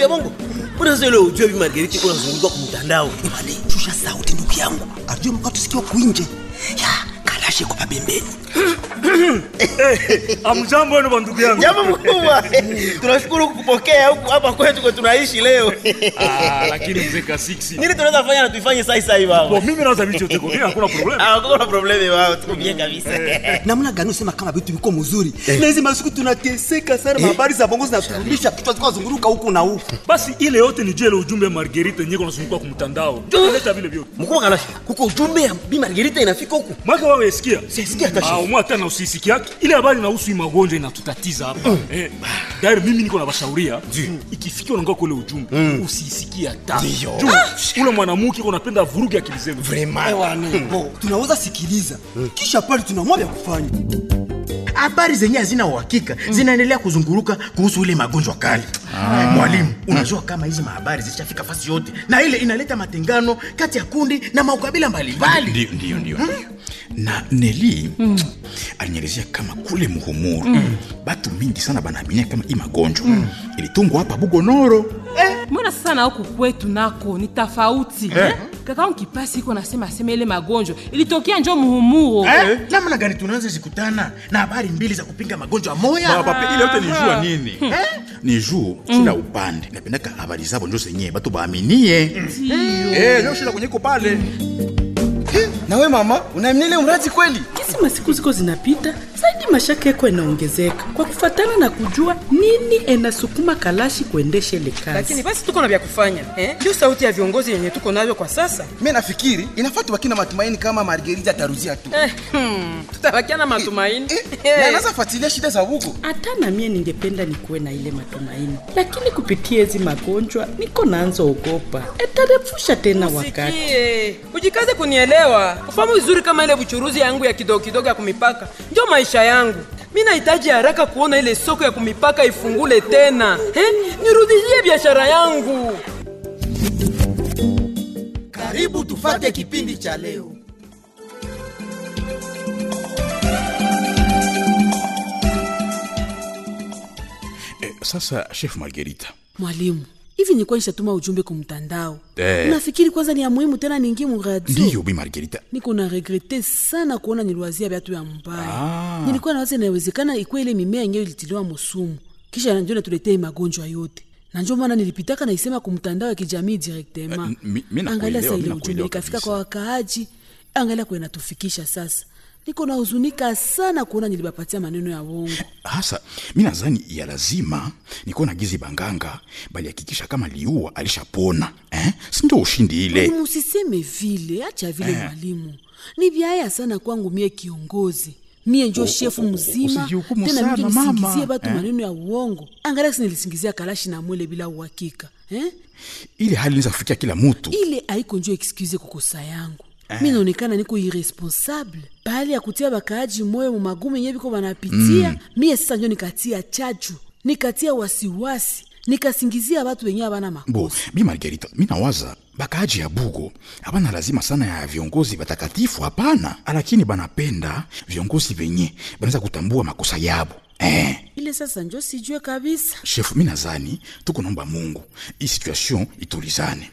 vya bongo mbona sasa ile ujue bi margariti kuna zunguka kwa mtandao Imani, shusha sauti ndugu yangu. Arjue mkatu sikio kuinje. Ya, kalashe kwa pembeni. amjambo wenu bandugu yangu jambo mkubwa tunashukuru kukupokea huku hapa kwetu kwa tunaishi leo Ah, lakini mzee kasiksi nini tunaweza fanya na tuifanye sai sai baba Bo, mimi naweza vichoteko mimi hakuna problem ah kuna probleme wao tuko bien kabisa Namna gani usema kama vitu viko mzuri? Na hizi masiku tunateseka sana, habari za bongo zinaturudisha kichwa ziko zunguruka huku na huku. basi ile yote ni juu ile ujumbe ya margerita yenyewe kunazunguka kwa mtandao leta vile vyote mkubwa kalashi kuko ujumbe ya bi margarita inafika huku mwaka wawe sikia Sisikia hata Ah, umwa tena usisiki yake ile habari inahusu hii magonjwa inatutatiza hapa eh, tayari mimi niko na bashauria ikifikia unangoa kule ujumbe usisikie hata juu ule mwanamke uko napenda vurugi akili zenu Bo, tunaweza sikiliza. Kisha pale tunaamua vya kufanya. habari zenye hazina uhakika zinaendelea kuzunguruka kuhusu ile magonjwa kali mwalimu unajua kama hizi mahabari zishafika fasi yote na ile inaleta matengano kati ya kundi na maukabila mbalimbali ndio ndio ndio ndio. na neli mm. alinielezea kama kule muhumuru mm. batu mingi sana banaaminia kama hii magonjwa mm. ilitungwa hapa bugonoro mbona sasa na huku kwetu nako ni tofauti eh? kakaangu kipasi iko nasema asema ile magonjwa ilitokea njo muhumuro Eh, namna gani tunaweza zikutana na habari mbili za kupinga magonjwa moya pape ile yote ni juu ya nini ni juu kila upande napendaka habari zabo njo zenyewe batu baaminie Eh, njo shida kwenye iko pale nawe mama unaamini ile mradi kweli kisi masiku ziko zinapita zaidi mashaka yako yanaongezeka kwa kufatana na kujua nini enasukuma kalashi kuendesha ile kazi lakini basi tuko na vya kufanya eh? ndio sauti ya viongozi yenye tuko navyo kwa sasa mi nafikiri inafaa tubaki na matumaini kama margerita ataruzia tu eh, hmm, tutabakia na matumaini Eh, na anaweza fuatilia shida za huko hata na mie ningependa nikuwe na ile matumaini lakini kupitia hizi magonjwa niko naanza ogopa etarefusha tena wakati Sikie, ujikaze kunielewa ufahamu vizuri kama ile buchuruzi yangu ya kidogo kidogo ya kumipaka ndio maisha yangu mi nahitaji haraka kuona ile soko ya kumipaka ifungule tena eh? nirudishie biashara yangu Karibu tufate kipindi cha leo. eh, sasa chef margerita mwalimu hivi nilikuwa nishatuma ujumbe kwa mtandao Eh. nafikiri kwanza ni ya muhimu tena ningi muradio ndiyo bi margerita niko na regrete sana kuona niliwazia vyatu ya mbaya ah. nilikuwa nawaza inawezekana ikuwa ile mimea yenyewe ilitiliwa musumu kisha nanjo natuletee magonjwa yote na njo maana nilipitaka naisema ku mtandao ya kijamii direktema Eh, mi- mi nakuelewa, angalia sa mi ile nakuelewa ujumbe ikafika kabisa. kwa wakaaji angalia kwe natufikisha sasa niko na huzunika sana kuona nilibapatia maneno ya wongo hasa mi nadhani ya lazima nikuwa na gizi banganga balihakikisha kama liua alishapona eh? sindo ushindi ile Mwalimu, usiseme vile acha vile mwalimu ni vyaya sana kwangu mie kiongozi mie njo shefu mzima usijihukumu tena sana, mtu nisingizie mama. batu Eh. maneno ya uongo angalia si nilisingizia kalashi na mwele bila uhakika eh? ile hali inaweza kufikia kila mutu ile haiko njo excuse kukosa yangu mi naonekana niko irresponsable pahali ya kutia bakaaji moyo mu magumu yenye biko banapitia mm. mie sasa njo nikatia chachu nikatia wasiwasi nikasingizia batu wenye abana bo makosa bi margerita mi nawaza bakaaji ya bugo abana lazima sana ya viongozi batakatifu hapana lakini banapenda viongozi venye banaweza kutambua makosa yabo eh. ile sasa njo sijue kabisa shefu mi nazani tuko naomba mungu hii situation itulizane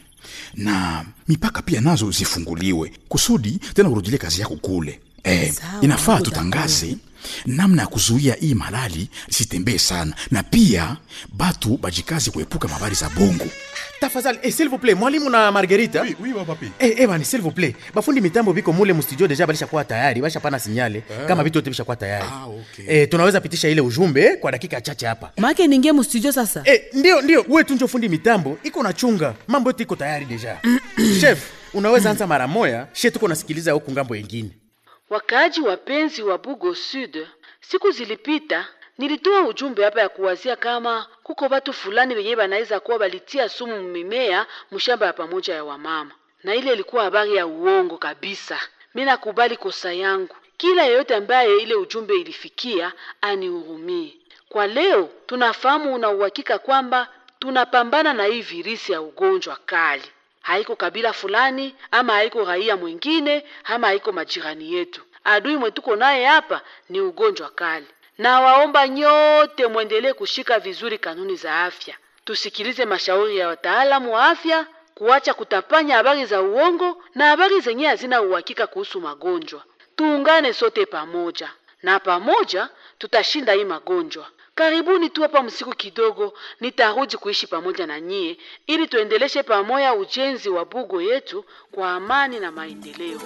na mipaka pia nazo zifunguliwe kusudi tena urudile kazi yako kule eh, Sawa, inafaa niko tutangaze namna ya kuzuia hii malali sitembee sana na pia batu bajikazi kuepuka mabari za bongo tafadhali eh, s'il vous plaît mwalimu na margerita Oui, oui, papi. Eh, eh, bani s'il vous plaît bafundi mitambo biko mule mustudio deja balishakuwa tayari bashapana sinyale kama vitu yote bishakuwa tayari Ah, okay. eh, tunaweza pitisha ile ujumbe kwa dakika chache hapa make ningie mustudio sasa eh, ndio ndio we tunjo fundi mitambo iko na chunga mambo yote iko tayari deja chef unaweza anza mara moya she tuko nasikiliza huku ngambo yengine Wakaaji wapenzi wa Bugo Sud, siku zilipita nilitoa ujumbe hapa ya kuwazia kama kuko watu fulani wenye banaweza kuwa balitia sumu mimea mshamba ya pamoja ya wamama, na ile ilikuwa habari ya uongo kabisa. Mi nakubali kosa yangu, kila yeyote ambaye ile ujumbe ilifikia anihurumie. Kwa leo tunafahamu una uhakika kwamba tunapambana na hii virisi ya ugonjwa kali haiko kabila fulani ama haiko raia mwingine ama haiko majirani yetu. Adui mwetuko naye hapa ni ugonjwa kali, na waomba nyote mwendelee kushika vizuri kanuni za afya. tusikilize mashauri ya wataalamu wa afya, kuacha kutapanya habari za uongo na habari zenye hazina uhakika kuhusu magonjwa. Tuungane sote pamoja, na pamoja tutashinda hii magonjwa. Karibuni tu hapa msiku kidogo, nitarudi kuishi pamoja na nyie ili tuendeleshe pamoja ujenzi wa bugo yetu kwa amani na maendeleo.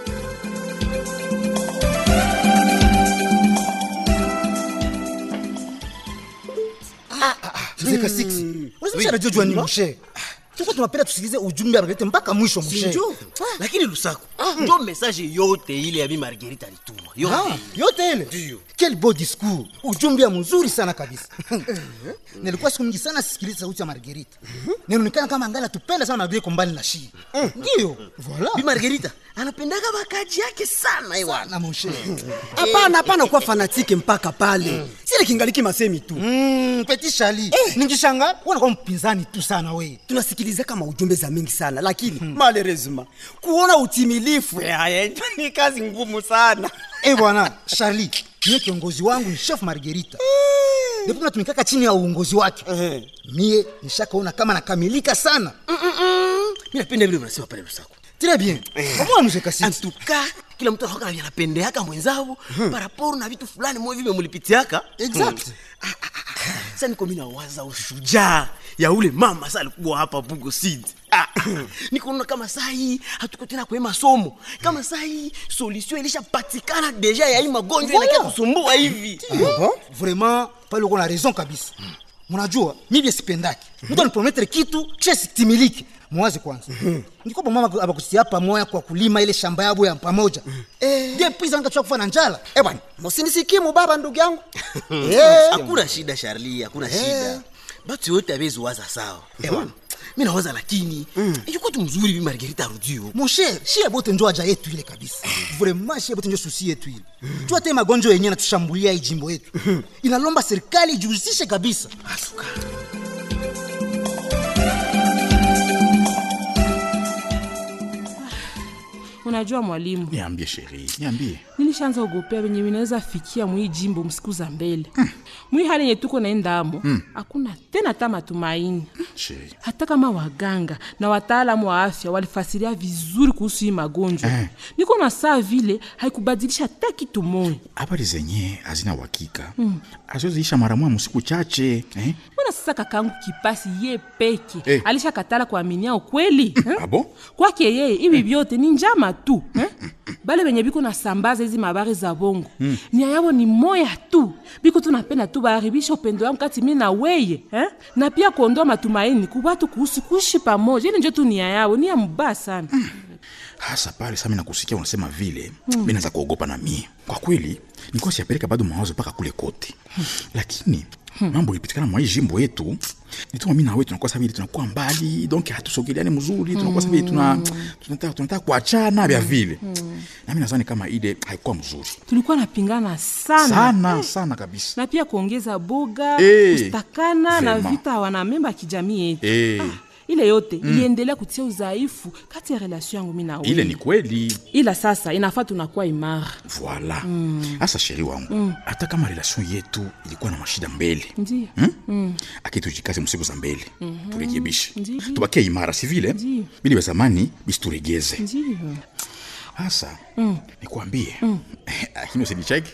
Zeka 6. Unasema anajua ni mshe. Tuko tunapenda tusikilize ujumbe Margarita mpaka mwisho mshe. Sinjo. Lakini Lusako, ndio message yote ile ya Bi Margarita alituma. Ah, Yote. yote ile ndio. Quel beau discours. Ujumbe ya mzuri sana kabisa. Nilikuwa siku mingi sana sisikiliza sauti ya Margarita. Ninaonekana kama angali tupenda sana Margarita mbali na shi. Ndio. Voilà. Bi Margarita anapendaga bakaji yake sana ewana. Na mshe. hapana hapana kuwa fanatike mpaka pale sile kingaliki masemi tu Mm, Petit Charlie. Ningishanga unakuwa mpinzani tu sana we. tunasikiliza kama ujumbe za mingi sana lakini malheureusement kuona utimilifu yaya ni kazi ngumu sana Eh bwana, Charlie, mie kiongozi wangu ni chef Margarita. Ndipo tunatumikaka chini ya uongozi wake. Mie nishakaona kama nakamilika sana. Mimi napenda vile unasema pale Lusako. Très bien. Kama msheka En tout cas, kila mtu anakuwa na anapendeaka mwenzao par rapport na vitu fulani mwe vile mulipitiaka. Exact. Sasa niko mimi nawaza ushujaa ya ule mama sasa alikuwa hapa Bugo Seed. Ah, nikuona kama saa hii hatuko tena kwa hii masomo. Kama saa hii solution ilishapatikana deja ya hii magonjwa Voilà. inakia kusumbua hivi. Bon, vraiment pale uko na raison kabisa. Mnajua mimi sipendaki. Mtu anipromettre kitu kisha sitimiliki. Mwaze kwanza. Ndiko mama abakusia pamoja kwa kulima ile shamba yabo ya pamoja. Eh, ndio pisa nikachoka kufa na njala. Eh bwana, msinisikie mubaba ndugu yangu Eh. Hakuna shida Charlie, hakuna shida. Batu yote abezi waza sawa. Ewa. Mimi nawaza lakini yuko tu mzuri Bi Margarita arudio. Mon cher, shie bote njo aja yetu ile kabisa. Vraiment shie bote njo susi yetu ile. Jua te magonjwa yenyewe natushambulia hii jimbo yetu. Inalomba serikali ijihusishe kabisa. Asuka. Unajua mwalimu, Niambie sheri, niambie. nilishaanza ogopea venye vinaweza fikia mwii jimbo msiku za mbele mwii hali yenye tuko naendamo hakuna tena hata matumaini Sheri. hata kama waganga na wataalamu wa afya walifasiria vizuri kuhusu hii magonjwa Eh. niko na saa vile haikubadilisha hata kitu moja Habari zenye hazina uhakika. Azoziisha mara moja msiku chache, eh? mbona sasa kakangu kipasi ye peke Eh. alishakatala kuaminia ukweli eh? Abo? kwake yeye hivi vyote ni njama tu eh? bale benye biko nasambaza hizi mabari za bongo mm. nia yabo ni moya tu biko tunapenda tu baharibisha upendo yangu kati mi na weye eh? na pia kuondoa matumaini kubatu kuhusu kuishi pamoja ili njo tu nia yao nia mbaya sana mm. hasa pale sami nakusikia unasema vile mm. mi naanza kuogopa na mie kwa kweli nikuwa siyapeleka bado mawazo mpaka kule kote lakini mambo ilipitikana mwa hii jimbo yetu nituma mi nawe tunakuwa sa vile tunakuwa mbali donc hatusogeleani mzuri tunakuwa sa vile tuna, tunataka, tunataka kuachana vya vile nami nazani kama ile haikuwa mzuri tulikuwa napingana sana sana sana kabisa na pia kuongeza boga Eh, kustakana na vraiment. vita wanamemba ya kijamii yetu Eh. ile yote iliendelea kutia udhaifu kati ya relation yangu mi na wewe. ile ni kweli ila sasa inafaa tunakuwa imara voila hasa sheri wangu hata kama relation yetu ilikuwa na mashida mbele ndio hmm? akini tujikaze msiku za mbele turekebishe Ndiyo. tubakie imara si vile Ndiyo. bili vya zamani bisituregeze ndio hasa nikuambie lakini usinicheki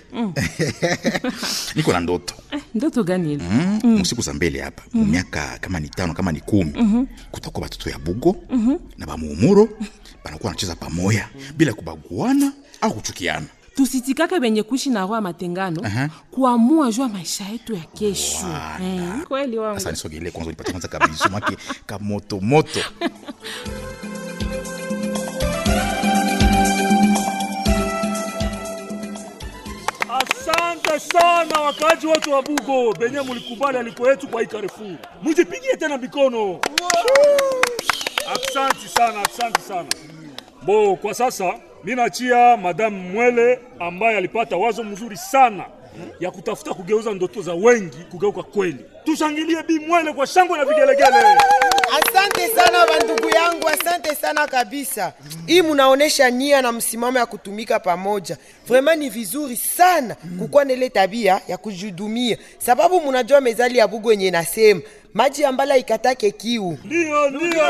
niko na ndoto ndoto gani ile mm. msiku za mbele hapa mm. miaka kama ni tano kama ni kumi mm-hmm. kutakuwa batoto ya bugo mm-hmm. na bamuumuro banakuwa wanacheza pamoya bila kubaguana au kuchukiana tusitikake benye kuishi na roho ya matengano Aha. kuamua juu ya maisha yetu ya kesho Wala. Eh, kweli wangu sasa nisogelee kwanza nipate kwanza kabisu make kamotomoto Asante sana wakaaji wote wa Bugo benye mulikubali aliko yetu kwa hii Carrefour. Mujipigie tena mikono. Asante sana, asante sana. Bo, kwa sasa mi nachia Madame Mwele ambaye alipata wazo mzuri sana ya kutafuta kugeuza ndoto za wengi kugeuka kweli. Tushangilie Bi Mwele kwa shangwe na vigelegele. Asante sana bandugu yangu, asante sana kabisa. Hii munaonesha nia na msimamo ya kutumika pamoja. Vraiment ni vizuri sana kukuwa na ile tabia ya kujihudumia, sababu munajua mezali ya Bugo yenye nasema maji ya mbala ikatake kiu ndio ndio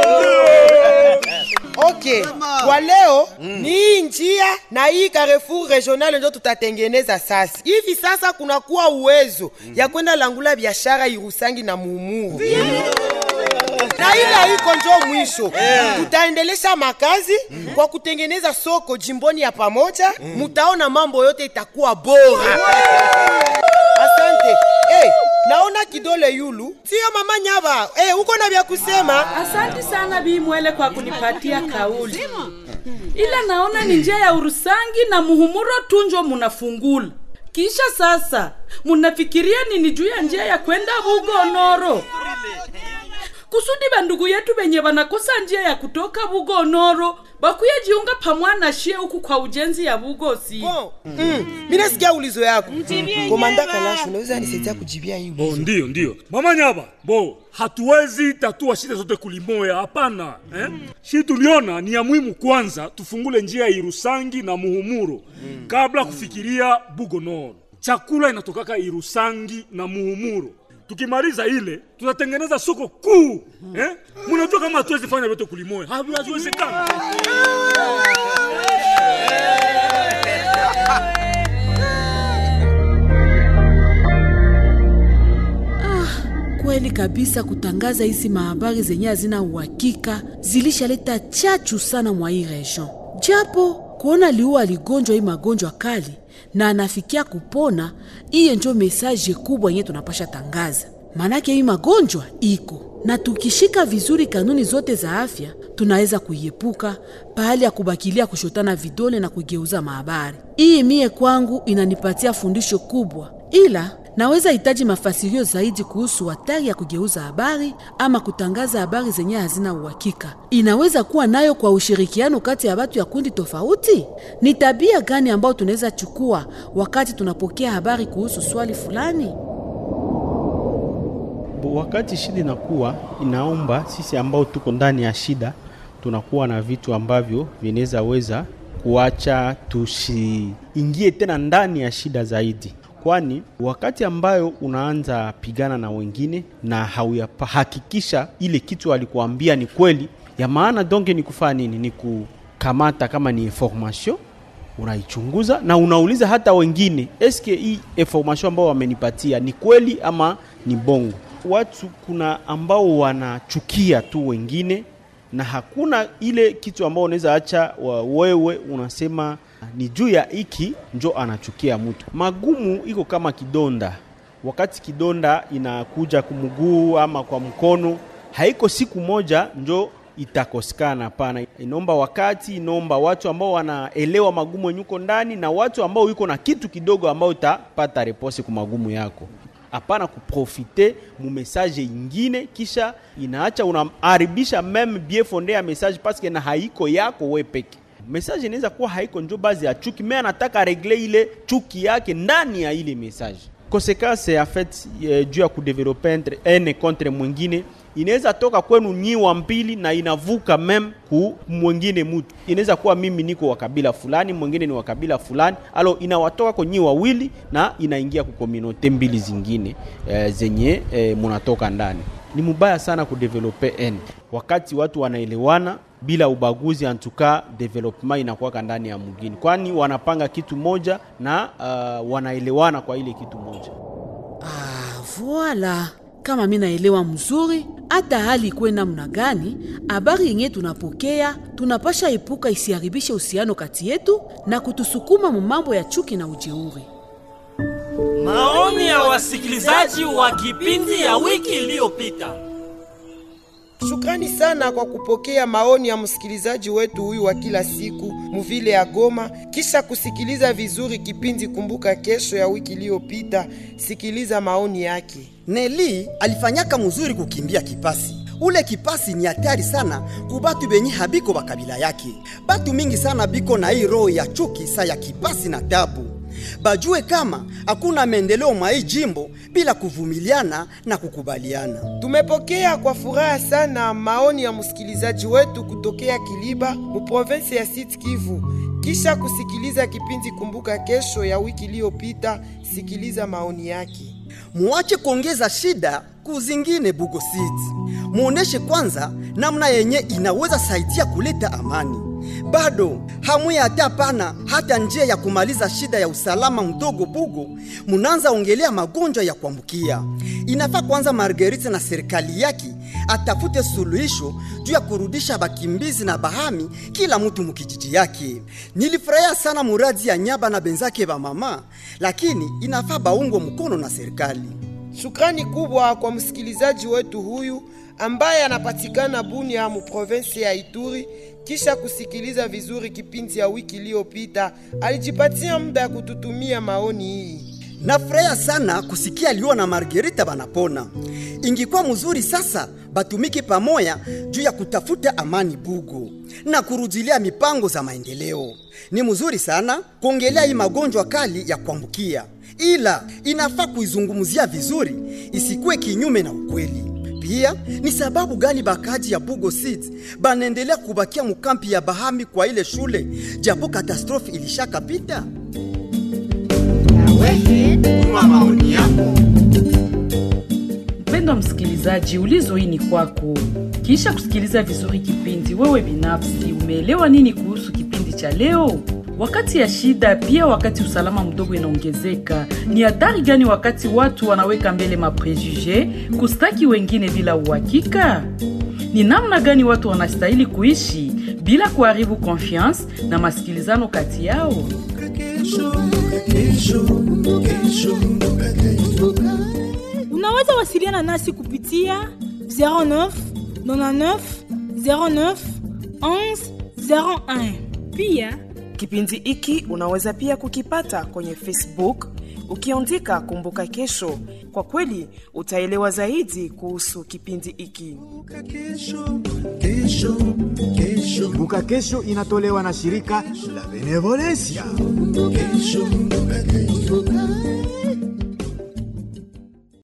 okay kwa leo ni hii njia na hii Carrefour regional ndio tutatengeneza sasa hivi sasa kunakuwa uwezo ya kwenda langula biashara irusangi na muumuru na ile haiko njo mwisho tutaendelesha makazi kwa kutengeneza soko jimboni ya pamoja mutaona mambo yote itakuwa bora asante hey, naona kidole yulu sio mama nyava hey, uko na vya kusema Asante sana Bi Mwele kwa kunipatia kauli, ila naona ni njia ya Urusangi na Muhumuro tunjo munafungula. Kisha sasa munafikiria nini juu ya njia ya kwenda Bugonoro? kusudi bandugu yetu benye banakosa njia ya kutoka Bugonoro bakuye jiunga pamwana shie huku kwa ujenzi ya Bugosi. mm. mi nasikia ulizo yako komanda kalashu unaweza nisaidia kujibia hii Bo, ndio ndio mama nyaba bo hatuwezi tatua shida zote kulimoya hapana eh? shi tuliona ni ya muhimu kwanza tufungule njia ya irusangi na muhumuro kabla kufikiria bugonoro chakula inatokaka irusangi na muhumuro tukimaliza ile tutatengeneza soko kuu eh? munajua kama hatuwezi fanya vyote kulimoya Havi- haziwezekana Kweli kabisa, kutangaza hizi mahabari zenye hazina uhakika zilishaleta chachu sana mwa hii region, japo kuona liu aligonjwa hii magonjwa kali na anafikia kupona, iye njo mesaje kubwa yenye tunapasha tangaza. Manake hii magonjwa iko na tukishika vizuri kanuni zote za afya tunaweza kuiepuka pahali ya kubakilia kushotana vidole na kugeuza mahabari. Hii mie kwangu inanipatia fundisho kubwa, ila naweza hitaji mafasirio zaidi kuhusu hatari ya kugeuza habari ama kutangaza habari zenye hazina uhakika. Inaweza kuwa nayo kwa ushirikiano kati ya watu ya kundi tofauti. Ni tabia gani ambayo tunaweza chukua wakati tunapokea habari kuhusu swali fulani? Bo, wakati shida inakuwa inaomba sisi ambao tuko ndani ya shida tunakuwa na vitu ambavyo vinaweza weza kuacha tusiingie tena ndani ya shida zaidi, kwani wakati ambayo unaanza pigana na wengine na hauyahakikisha ile kitu alikuambia ni kweli ya maana, donge ni kufanya nini? Ni kukamata kama ni information unaichunguza na unauliza hata wengine, eske hii information ambao wamenipatia ni kweli ama ni bongo. Watu kuna ambao wanachukia tu wengine na hakuna ile kitu ambao unaweza acha wa- wewe unasema ni juu ya hiki njo anachukia mtu. Magumu iko kama kidonda, wakati kidonda inakuja kumguu ama kwa mkono, haiko siku moja njo itakosekana. Hapana, inaomba wakati, inaomba watu ambao wanaelewa magumu yenye uko ndani na watu ambao yuko na kitu kidogo ambao utapata repose ku magumu yako. Hapana kuprofite mu message ingine, kisha inaacha unaharibisha meme bien fonde ya message paske na haiko yako we peke. Message inaweza kuwa haiko njo bazi ya chuki, me anataka regle ile chuki yake ndani ya ile message. Konsekanse en fait eh, juu ya kudevelope entre ene contre mwingine inaweza toka kwenu nyi wa mbili na inavuka mem ku mwingine mutu. Inaweza kuwa mimi niko wa kabila fulani, mwingine ni wa kabila fulani, alo inawatoka kwa nyi wawili na inaingia ku communauté mbili zingine eh, zenye eh, munatoka ndani. Ni mubaya sana kudevelope ene wakati watu wanaelewana bila ubaguzi, antuka development inakuwaka ndani ya mgini, kwani wanapanga kitu moja na uh, wanaelewana kwa ile kitu moja. Voila, kama mi naelewa mzuri, hata hali ikuwe namna gani, habari yenye tunapokea tunapasha epuka isiharibishe uhusiano kati yetu na kutusukuma mu mambo ya chuki na ujeuri. Maoni ya wasikilizaji wa kipindi ya wiki iliyopita. Shukrani sana kwa kupokea maoni ya msikilizaji wetu huyu wa kila siku muvile ya Goma, kisha kusikiliza vizuri kipindi Kumbuka Kesho ya wiki iliyopita. Sikiliza maoni yake. Neli alifanyaka muzuri kukimbia kipasi. Ule kipasi ni hatari sana kubatu benye habiko bakabila yake. Batu mingi sana biko na hii roho ya chuki sa ya kipasi na tabu. Bajue kama hakuna maendeleo mwa hii jimbo bila kuvumiliana na kukubaliana. Tumepokea kwa furaha sana maoni ya msikilizaji wetu kutokea Kiliba mu province ya Sud Kivu. Kisha kusikiliza kipindi Kumbuka Kesho ya wiki iliyopita, sikiliza maoni yake. muache kuongeza shida kuzingine Bugo City. Muoneshe kwanza namna yenye inaweza saidia kuleta amani. Bado hamuya hata pana hata njia ya kumaliza shida ya usalama mdogo Bugo, munaanza ongelea magonjwa ya kuambukia. Inafaa kwanza Margarita na serikali yake atafute suluhisho juu ya kurudisha bakimbizi na bahami kila mtu mukijiji yake. Nilifurahia sana muradi ya Nyaba na benzake ba mama, lakini inafaa baungwe mkono na serikali. Shukrani kubwa kwa msikilizaji wetu huyu ambaye anapatikana Bunia mu province ya Ituri. Kisha kusikiliza vizuri kipindi ya wiki iliyopita, alijipatia muda ya kututumia maoni hii. Nafurahia sana kusikia Lio na Margarita banapona. Ingikuwa mzuri sasa batumike pamoja juu ya kutafuta amani Bugo na kurudilia mipango za maendeleo. Ni mzuri sana kuongelea hii magonjwa kali ya kuambukia, ila inafaa kuizungumzia vizuri, isikuwe kinyume na ukweli. Pia ni sababu gani bakaji ya Bugo City banaendelea kubakia mukampi ya Bahami kwa ile shule japo katastrofi ilishakapita? maoni yako. Mpendwa msikilizaji, ulizo hii ni kwako. Kisha kusikiliza vizuri kipindi, wewe binafsi umeelewa nini kuhusu kipindi cha leo? Wakati ya shida, pia wakati usalama mdogo inaongezeka, ni hatari gani wakati watu wanaweka mbele maprejuje kustaki wengine bila uhakika? Ni namna gani watu wanastahili kuishi bila kuharibu confiance na masikilizano kati yao? Unaweza wasiliana nasi kupitia 09 99 09 11 01. Pia Kipindi hiki unaweza pia kukipata kwenye Facebook ukiandika Kumbuka Kesho. Kwa kweli utaelewa zaidi kuhusu kipindi hiki. Kumbuka Kesho inatolewa na shirika la Benevolencia. Kesho, kesho.